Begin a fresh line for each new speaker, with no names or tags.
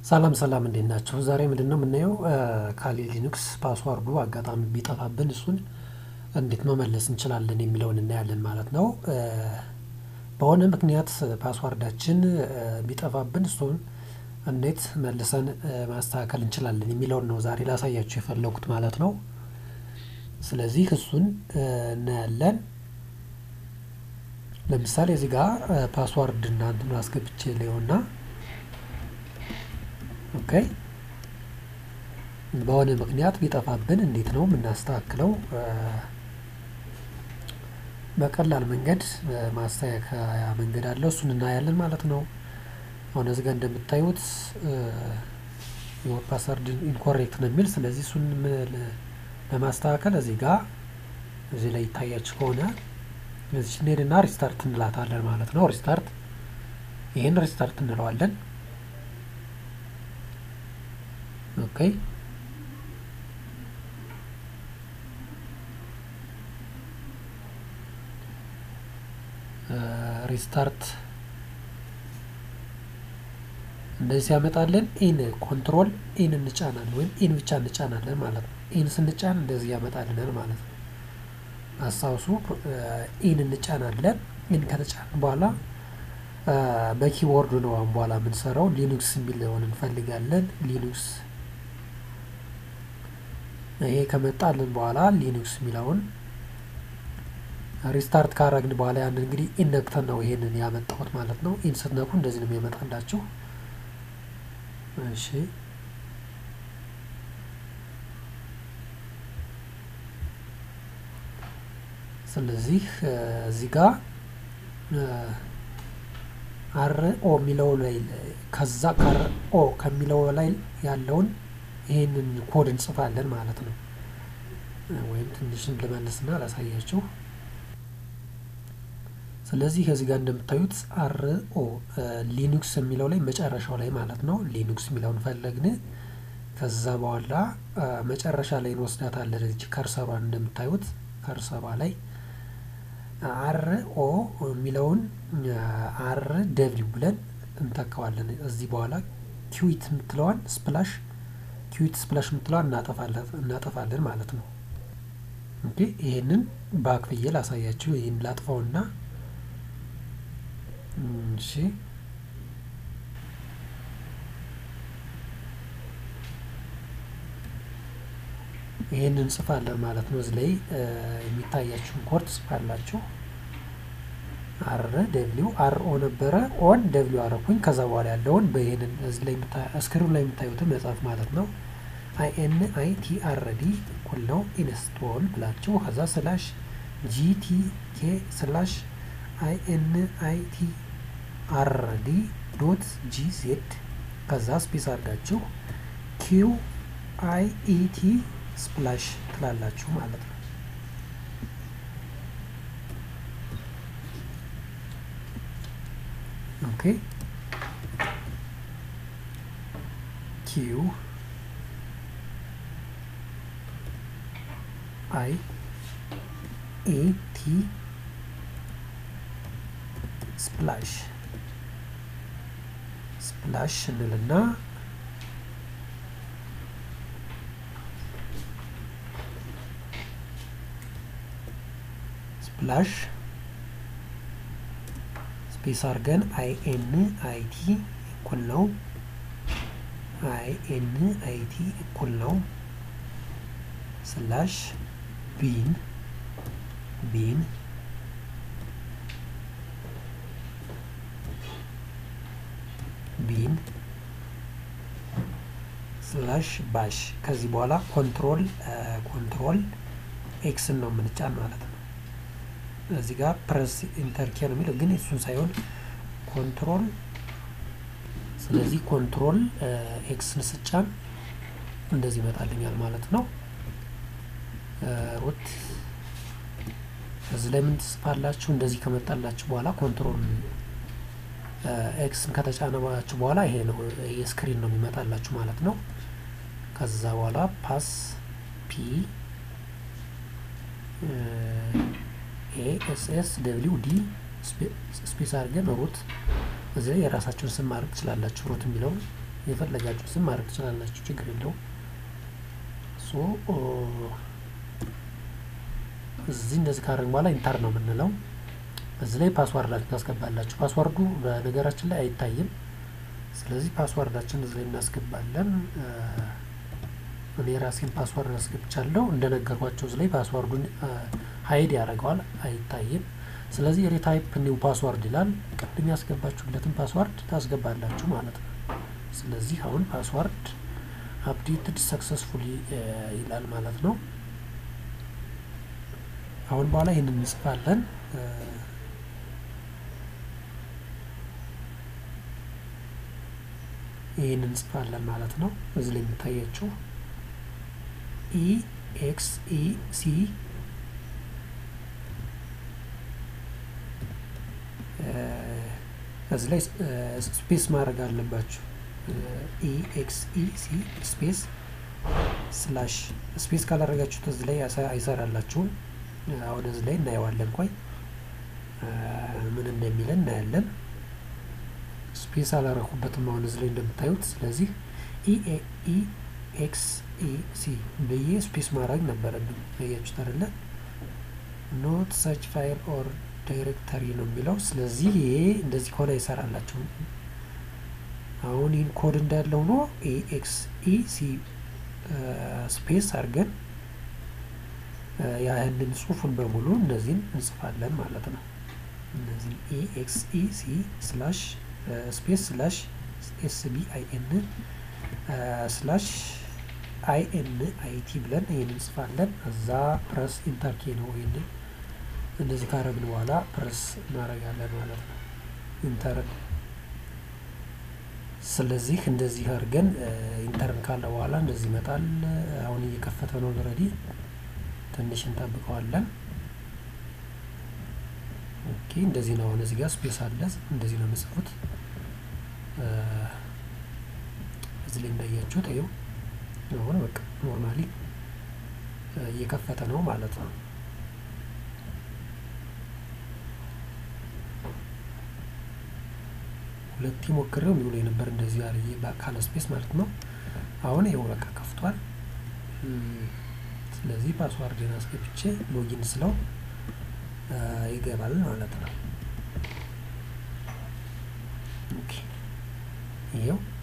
ሰላም ሰላም እንዴት ናቸው? ዛሬ ምንድን ነው የምናየው ካሊ ሊኑክስ ፓስዋርዱ አጋጣሚ ቢጠፋብን እሱን እንዴት መመለስ እንችላለን የሚለውን እናያለን ማለት ነው። በሆነ ምክንያት ፓስዋርዳችን ቢጠፋብን እሱን እንዴት መልሰን ማስተካከል እንችላለን የሚለውን ነው ዛሬ ላሳያችሁ የፈለጉት ማለት ነው። ስለዚህ እሱን እናያለን። ለምሳሌ እዚህ ጋር ፓስዋርድ እናንትን አስገብቼ ሊሆና ኦኬ በሆነ ምክንያት ቢጠፋብን እንዴት ነው የምናስተካክለው? በቀላል መንገድ ማስተካከያ መንገድ አለው። እሱን እናያለን ማለት ነው። አሁን እዚህ ጋር እንደምታዩት ፓስወርድ ኢንኮሬክት ነው የሚል ስለዚህ እሱን ለማስተካከል እዚህ ጋር እዚህ ላይ ይታያችሁ ከሆነ እዚህ እንሄድና ሪስታርት እንላታለን ማለት ነው። ሪስታርት ይህን ሪስታርት እንለዋለን። ኦኬ ሪስታርት እንደዚህ ሲያመጣልን ኢን ኮንትሮል ኢን እንጫናለን ወይም ኢን ብቻ እንጫናለን ማለት ነው። ኢን ስንጫን እንደዚህ ያመጣልናል ማለት ነው። አስታውሱ ኢን እንጫናለን። ኢን ከተጫን በኋላ በኪቦርዱ ነው አሁን በኋላ የምንሰራው። ሊኑክስ የሚለውን እንፈልጋለን። ሊኑክስ ይሄ ከመጣልን በኋላ ሊኑክስ የሚለውን ሪስታርት ካረግን በኋላ ያን እንግዲህ ኢን ነክተን ነው ይሄንን ያመጣሁት ማለት ነው። ኢን ስትነኩ እንደዚህ ነው የሚያመጣላችሁ። እሺ ስለዚህ እዚህ ጋር አር ኦ የሚለው ላይ ከዛ ከአር ኦ ከሚለው ላይ ያለውን ይህንን ኮድ እንጽፋለን ማለት ነው። ወይም ትንሽን ልመልስና ላሳያችሁ። ስለዚህ ከዚህ ጋር እንደምታዩት አር ኦ ሊኑክስ የሚለው ላይ መጨረሻው ላይ ማለት ነው። ሊኑክስ የሚለውን ፈለግን። ከዛ በኋላ መጨረሻ ላይ እንወስዳታለን። እዚህ ከርሰሯን እንደምታዩት ከርሰሯ ላይ አር ኦ የሚለውን አር ደብሊው ብለን እንተካዋለን። እዚህ በኋላ ኪዊት የምትለዋን ስፕላሽ ኪዊት ስፕላሽ የምትለዋን እናጠፋለን ማለት ነው። ኦኬ ይሄንን ባክ ብዬ ላሳያችሁ። ይህን ላጥፋውና እሺ ይህንን እንጽፋለን ማለት ነው። እዚህ ላይ የሚታያችሁን ኮድ ጽፋላችሁ። አር ደብሊው አር ኦ ነበረ ኦን ደብሊው አረኩኝ። ከዛ በኋላ ያለውን በይህንን እዚህ ላይ ስክሪኑ ላይ የምታዩትን መጻፍ ማለት ነው። አይ ኤን አይ ቲ አር ዲ እኩል ነው ኢንስቶል ብላችሁ ከዛ ስላሽ ጂቲ ኬ ስላሽ አይ ኤን አይ ቲ አር ዲ ዶት ጂ ዜድ ከዛ ስፔስ አድርጋችሁ ኪው አይ ኢ ቲ ስፕላሽ ትላላችሁ ማለት ነው። ኦኬ ኪው አይ ኤ ቲ ስፕላሽ ስፕላሽ እንልና ስፕላሽ ስፔስ አድርገን አይ ኤን አይ ቲ እኩል ነው አይ ኤን አይ ቲ እኩል ነው ስላሽ ቢን ቢን ቢን ስላሽ ባሽ ከዚህ በኋላ ኮንትሮል ኮንትሮል ኤክስን ነው የምንጫን ማለት ነው። እዚህ ጋር ፕረስ ኢንተርኬ ነው የሚለው ግን እሱን ሳይሆን ኮንትሮል ስለዚህ ኮንትሮል ኤክስን ስጫን እንደዚህ ይመጣልኛል ማለት ነው። ሩት እዚህ ላይ ምን ትጽፋላችሁ? እንደዚህ ከመጣላችሁ በኋላ ኮንትሮል ኤክስን ከተጫነባችሁ በኋላ ይሄ ነው የስክሪን ነው የሚመጣላችሁ ማለት ነው። ከዛ በኋላ ፓስ ፒ ኤ ኤስ ኤስ ደብሊው ዲ ስፔስ አድርገን ሩት እዚህ ላይ የራሳችሁን ስም ማድረግ ትችላላችሁ። ሩት የሚለውን የፈለጋችሁ ስም ማድረግ ትችላላችሁ፣ ችግር የለውም። ሶ እዚህ እንደዚህ ካደረግን በኋላ ኢንተር ነው የምንለው። እዚህ ላይ ፓስዋርዳችን ታስገባላችሁ። ፓስዋርዱ በነገራችን ላይ አይታይም። ስለዚህ ፓስዋርዳችን እዚህ ላይ እናስገባለን። እኔ ራሴን ፓስዋርድ አስገብቻለሁ። እንደነገርኳቸው እዚህ ላይ ፓስዋርዱን ሀይድ ያደርገዋል፣ አይታይም። ስለዚህ ሪታይፕ ኒው ፓስዋርድ ይላል። ቅድም ያስገባችሁለትን ፓስዋርድ ታስገባላችሁ ማለት ነው። ስለዚህ አሁን ፓስዋርድ አፕዴትድ ሰክሰስፉሊ ይላል ማለት ነው። አሁን በኋላ ይህንን እንጽፋለን። ይህን እንጽፋለን ማለት ነው። እዚህ ላይ የሚታያችሁ ኢ ኤክስ ኢ ሲ እዚህ ላይ ስፔስ ማድረግ አለባችሁ። ኢ ኤክስ ኢ ሲ ስፔስ ስላሽ ስፔስ ካላደረጋችሁት እዚህ ላይ አይሰራላችሁም። አሁን እዚህ ላይ እናየዋለን። ቆይ ምን እንደሚለን እናያለን። ስፔስ አላረኩበትም አሁን እዚህ ላይ እንደምታዩት። ስለዚህ ኢ ኤክስ ኢ ሲ ብዬ ስፔስ ማድረግ ነበረብኝ። አያችሁት አይደለ? ኖት ሰች ፋይል ኦር ዳይሬክተሪ ነው የሚለው። ስለዚህ ይሄ እንደዚህ ከሆነ አይሰራላችሁም። አሁን ይህን ኮድ እንዳለ ሆኖ ኢ ኤክስ ኢ ሲ ስፔስ አድርገን ያህንን ጽሁፉን በሙሉ እነዚህን እንጽፋለን ማለት ነው። እነዚህ ኢ ኤክስ ኢ ሲ ስላሽ ስፔስ ስላሽ ኤስ ቢ አይ ኤን ስላሽ አይ ኤን አይ ቲ ብለን ይህን እንጽፋለን። እዛ ፕረስ ኢንተርኬ ነው። ይህንን እንደዚህ ካረግን በኋላ ፕረስ እናደርጋለን ማለት ነው ኢንተር። ስለዚህ እንደዚህ አድርገን ኢንተርን ካለ በኋላ እንደዚህ ይመጣል። አሁን እየከፈተ ነው ኦልሬዲ። ትንሽ እንጠብቀዋለን። ኦኬ እንደዚህ ነው። አሁን እዚህ ጋር ስፔስ አለ። እንደዚህ ነው የምጽፉት። እዚህ ላይ እንዳያችሁት ይኸው አሁን በቃ ኖርማሊ እየከፈተ ነው ማለት ነው። ሁለቴ ሞክሬው የሚውሉ የነበር እንደዚህ አርዬ ካለ ስፔስ ማለት ነው። አሁን ይኸው በቃ ከፍቷል። ስለዚህ ፓስዋርድን አስገብቼ ሎጊን ስለው ይገባል ማለት ነው። ኦኬ ይኸው